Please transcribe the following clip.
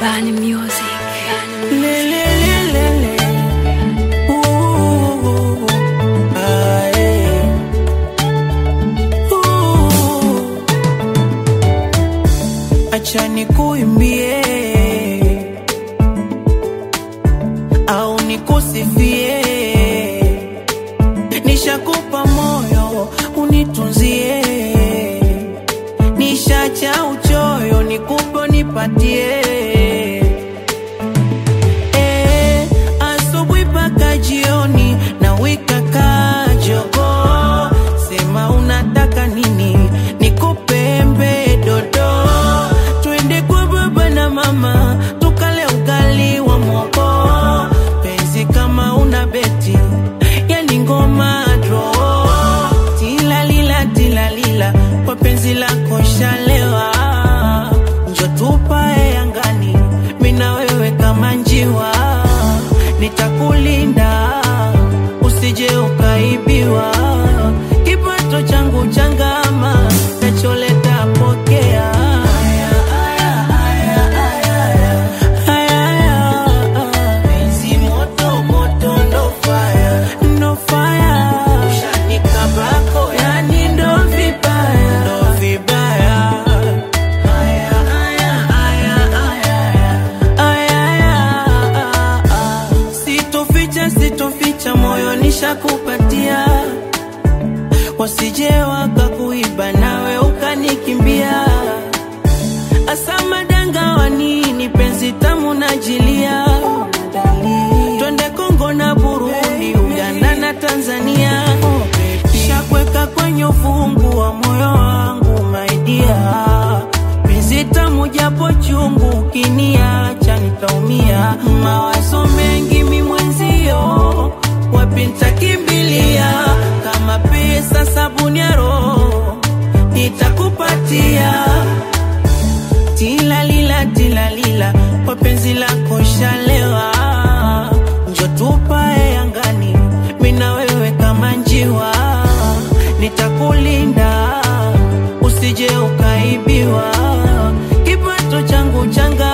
Bani Music. Le, le, le, le, le. Ooh, ah, eh. Ooh. Acha nikuimbie au nikusifie, nishakupa moyo unitunzie, nishacha uchoyo nikupe nipatie Eh, asubuhi mpaka jioni na wika kajogo, sema unataka nini, nikupe embe dodo, twende kwa baba na mama tukale ugali wa mogo, penzi kama una beti yani ngoma dro, tilalila tilalila kwa penzi lako shalewa, njo tupae angani, mina wewe kama njiwa, nitakulinda usije ukaibiwa, kipato changu changama, nacholeta pokea. Aya, aya, aya, aya, aya. Aya, aya, penzi moto, moto, ndo fire, ndo fire. Ushanikabako, yani ndo vibaya, ndo vibaya. Aya, aya, aya, aya, aya. Aya, aya, sitoficha sitoficha moyo nishakupatia wasije wakakuiba nawe ukanikimbia asamadanga wanini penzi tamu najilia twende kongo na burundi uganda na tanzania shakweka kwenye ufungu wa moyo wangu maidia penzi tamu japo chungu ukiniacha nitaumia mawazo mengi mimwenzio wapi nitakimbilia kama pesa sabuni ya roho nitakupatia tilalila tilalila kwa penzi lako shalewa njo tupae angani mina wewe kama njiwa nitakulinda usije ukaibiwa kipato changu changa